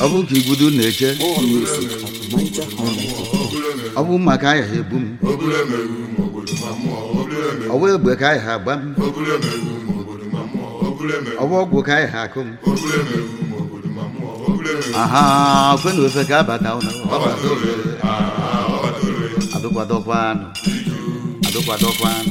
ọ bụ ka igbudu na-eche More music at Niger Highlight. ọ bụ maka ahịa ha ebu m ọ bụ egbe ka ahịa ha agba m ọ bụ ọgwụ ka ahịa ha akụ m aha kwe na ofe ka abata ụlọ ọbata ofe adụkwadọkwanụ adụkwadọkwanụ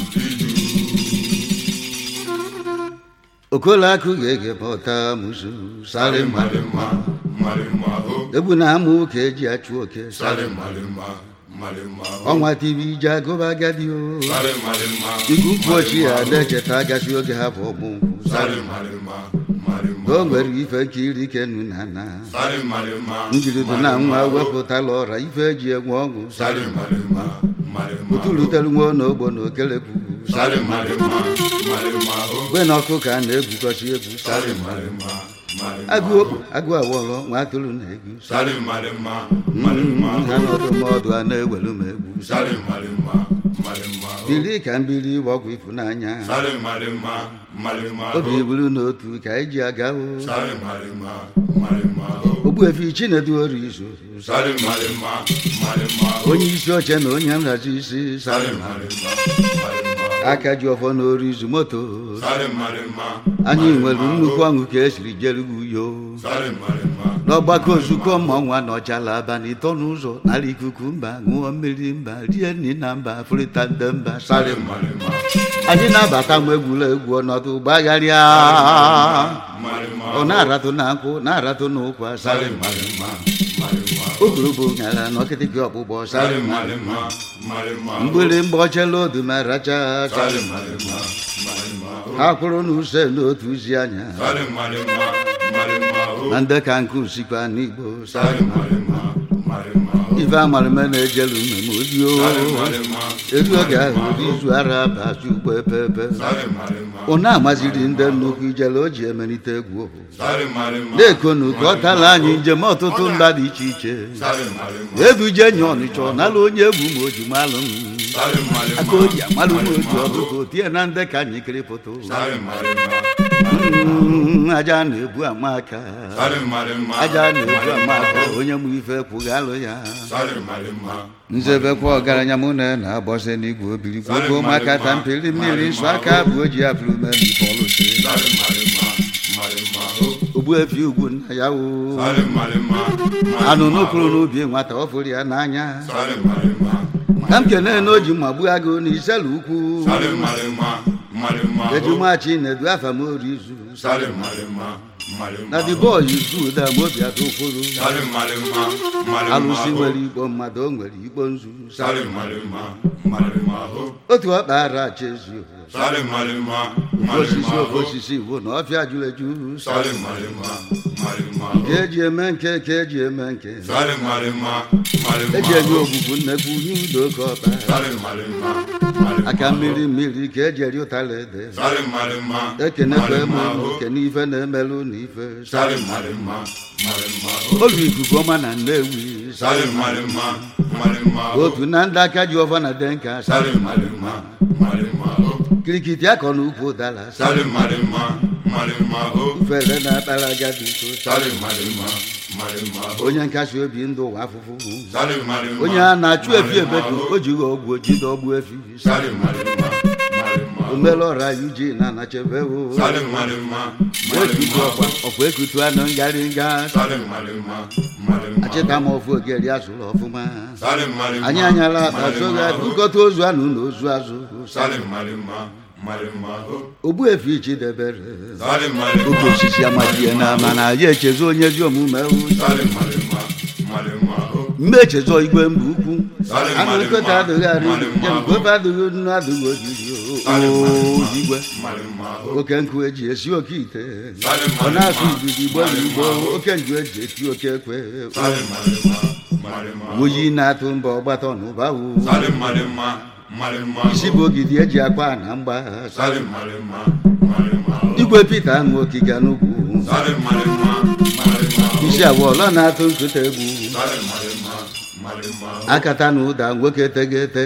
okola akụ ga-ege pụta musu sarị mmadụ egwu na amụ ka eji achụ oke sarị ọnwa tv ije agụba agadi o igu nkwụ ochie ya na-echeta agasị oge ha bụ ọgbụ nkwụ sarị o nwere ife nkiri kenu na na njirido na nwa wepụtala ọra ife eji enwe ọṅụ sarị ụtụlutere nwa n'ogbo na okelekwu sarị mgbe na ọkụ ka a na-egwukọchi egwu sarị agụ okpo agụ awọlọ nwa atụrụ na egwu sarị ha n'ọdụmọdụ a na-ewelu m egwu biri ka mbiri ọgwụ ịfụnanya obi buru n'otu ka anyị ji aga o ogbuefi chinedu ori izu onye isi oche na onye nhazi isi sarị aka ji ọfọ n'ori izu moto anyị nwere nnukwu ọṅụ ka esiri jerugo uyo n'ọgbakọ ozukọ mmọnwụ anọchala abalị ịtọ n'ụzọ nara ikuku mba ṅụọ mmiri mba rie nri na mba fụrịta nde mba sarị anyị na-abata nwa egwuregwu ọnọdụ gbagharịa ọ na-aratụ na nkwụ na-aratụ n'ụkwa sarị ogologo nyara n'ọkịtịkị ọkpụkpọ sarị mgbịrịmgba ọchela odu ma racha sarị ha kwụrụ n'use n'otu uzi anya na ndị ka nke usikwa n'igbo sarị ife amarịme na-ejelu mmemme odio elu oge ahụ ụdị izu ara bachi ugbo epepe ọ na-amaziri ndị nnukwu ijele o ji emelite egwu na-ekonu ka ọ tala anyị njem ọtụtụ mba dị iche iche ebuje nye ọnịcha ọ nala onye egwu ma o ji malụ m aka oji amalụ m oji ọdụka tie na ndị ka anyị kiri pụta Mm, aja na-ebu amaka aja na-ebu amaka onye mụ ife kwụgalụ ya nzebekwa ọgaranya mụ na na-agbọsị n'igwe obiri gwogwo maka ta mpiri mmiri nsọ aka bụ oji afụrụ memi pọlụsi ogbuefi ugwu nna ya wo anụ n'okpuru n'ubi nwata ọ fụrụ ya n'anya ka m kene na o ji mma gbuo agụ na iselu ukwu ejumachi na-edu afa m ori izu na the boy is good am obi atụ ụfụrụ alụsị nwere igbo mmadụ o nwere igbo nzu otu ọkpa ara acha ezi osisi ofe osisi bụ na ọfịa juru eju ka eji eme nke ka eji eme nke eji enye ogbugbu nnekwu nye udo ka ọba aka mmiri mmiri ka eji eri ụtara ede ekenekwa eme okene ife na-emelụ na ife olu ikuku ọma na nnewi otu na ndị aka ji ọfọ na denka kirikiti akọ na ukwu ụdara ufere na-akpara agadi nso onye nkasi obi ndụ ụwa afụfụ onye a na-achụ efi ebedu o jighị ọgwụ ojide ọgbụ efi omere ọra yuji na anachebe ekutu ọkwa ọkwa ekutu anụ ngarị nga achịta ma ofu ogeri azụrụ ọfụma anyị anyala akpa soghị akụkọta ozu anụ na ozu azụ ogbuefi chidebere oke osisi amajie na mana ya echezo onye ezi omume mgbe echezọ igwe mba ukwu anụ nkịta adịghị arị jemkwefe adịghị nnu adịghị ojiri igwe oke nkụ eji esi oke ite ọ na-asụ idudu igbo na igbo oke nju eji eti oke ekwe oyi na-atụ mba ọgbata n'ụba wu isi bụ ogidi eji akwa na mgba igwe pita aṅụ okiga n'ugwu isi awọlọ na-atụ nkụta egwu akata na ụda nwoke tegete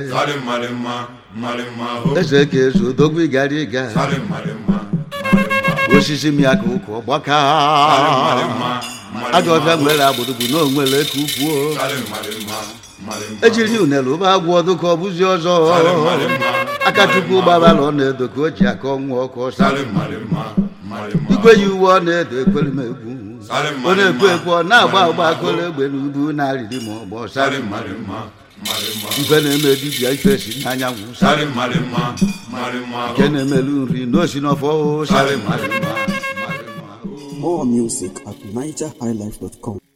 eze ka ezu odogwu ịgara ịga osisi mịaka ụkwụ ọgbaka ajọ ọbịa nwere agbụrụgbu na onwere ka ukwuo ejiri unele ụba agwọ ọdụ ka ọ bụzi ọzọ aka chukwu gbabara ọ na-edo ka o ji aka ọnwụ ọkụ ọsa igwe yi uwe ọ na-edo ekwere m egwu ọ na-ekwu ekwu ọ na-agba agba akụrụ egbe n'ubu na-arịrị ma ọ bụ ọsarị ife na-eme dibịa ife si n'anyanwụ sarị nke na-emelu nri n'osi n'ọfọ sarị More music at NigerHighlife.com.